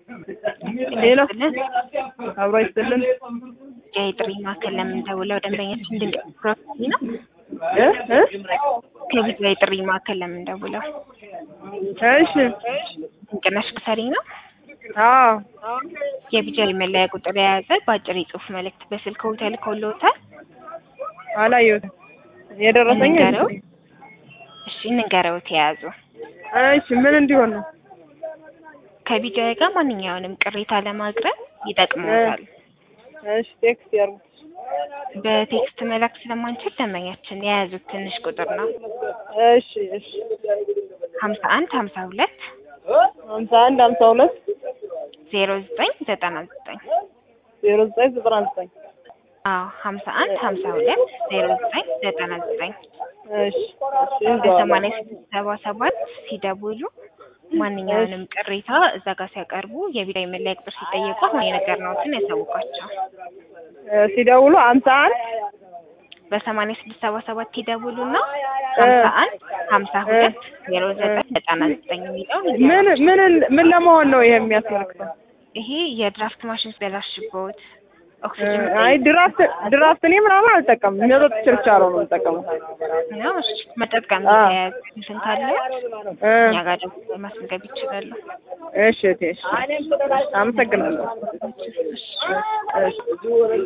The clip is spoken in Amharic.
ሌላ አብሮ ይስጥልን የጥሪ ማዕከል ለምን ደውለው ደንበኛችን ድንቅ ፕሮፊ ነው እ እ ከቪዛ የጥሪ ማዕከል ለምን ደውለው እሺ ድንቅነሽ ክሰሪ ነው አዎ የቪዛ የመለያ ቁጥር የያዘ በአጭር የጽሁፍ መልእክት በስልክ ተልኮልዎታል አላየሁትም የደረሰኝ እንንገረው እሺ እንንገረውት የያዙ እሺ ምን እንዲሆን ነው ከቪዛ ጋር ማንኛውንም ቅሬታ ለማቅረብ ይጠቅመዎታል እሺ ቴክስት ያርጉት በቴክስት መላክ ስለማንችል ደንበኛችን የያዙት ትንሽ ቁጥር ነው እሺ እሺ ሀምሳ አንድ ሀምሳ ሁለት ሀምሳ አንድ ሀምሳ ሁለት ዜሮ ዘጠኝ ዘጠና ዘጠኝ ዜሮ ዘጠኝ ዘጠና ዘጠኝ አዎ ሀምሳ አንድ ሀምሳ ሁለት ዜሮ ዘጠኝ ዘጠና ዘጠኝ እሺ እሺ በሰማንያ ስድስት ሰባ ሰባት ሲደውሉ ማንኛውንም ቅሬታ እዛ ጋር ሲያቀርቡ የቪዛ የመለያ ቁጥር ሲጠየቁ አሁን የነገርነዎትን ያሳውቋቸው ሲደውሉ ሀምሳ አንድ በሰማንያ ስድስት ሰባ ሰባት ይደውሉና ሀምሳ አንድ ሀምሳ ሁለት ዜሮ ዘጠኝ ዘጠና ዘጠኝ የሚለውን ምን ምን ምን ለመሆን ነው ይሄ የሚያስመልክተው? ይሄ የድራፍት ማሽን ሲበላሽቦት ኦክሲጅን አይ ድራፍት ድራፍት እኔ ምናምን አልጠቀምም። መጠጥ ችርቻሮ ነው የምጠቀመው። ነው እሺ መጠጥ ጋር አዎ። የተያያዘ እንትን ካለው እ እኛ ጋር ደግሞ ማስመዝገብ ይችላሉ እሺ እቴ እሺ አመሰግናለሁ። እሺ